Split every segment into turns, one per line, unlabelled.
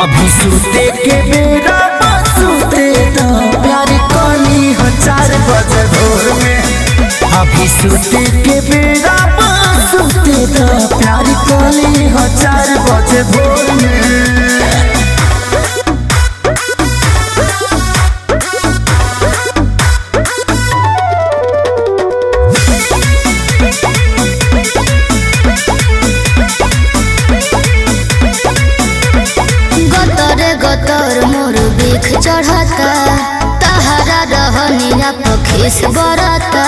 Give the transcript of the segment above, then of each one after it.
अभी सुते के बेरा सुते तो प्यार कली हो चार बजे भोर में अभी सुते के बेरा सुते तो प्यार कली हो चार बजे भोर में
गतर गतर मोर बिख चढ़ता तहरा रहनिया पखीस बरता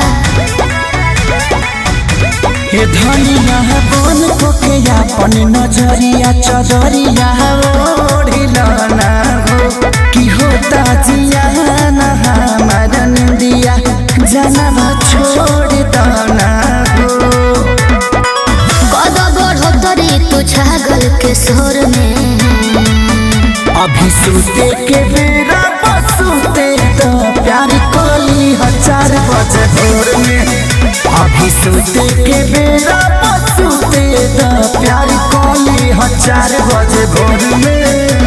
हे धनिया बन को के अपन नजरिया चदरिया ओढ़िला ना हो कि होता जिया ना हमार निंदिया जनवा छोड़ दाना हो
कद बढ़ोतरी तू छागल के सोर में
अभी सुते के बेरा बसुते तो प्यार कोली हजार बजे भोर में अभी सुते के बेरा बसुते तो प्यार कोली हजार बजे भोर में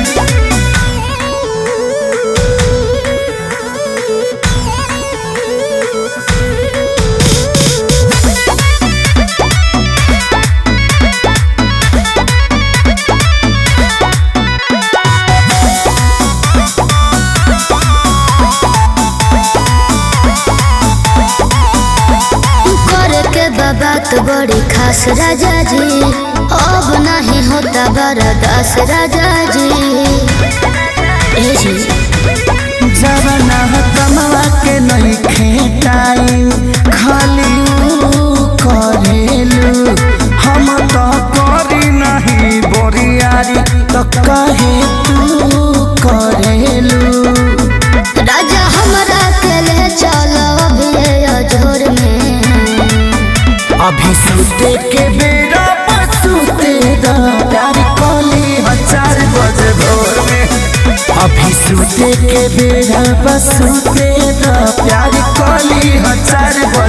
करे के बात बड़ी खास राजा जी अब नहीं होता बरदास राजा जी ए जी
जवना कमवा के नहीं खेटाई खाली ऊ करेलू हम तो करी नहीं बोरियारी तो कहे तू करेलू
राजा हमरा के ले चलो अभी अजोर में
अभी सुते के बेरा सुते दा प्यार कोली हजार बजे भोर में अभी सुते के बेरा सुते दा प्यार कोली हजार बजे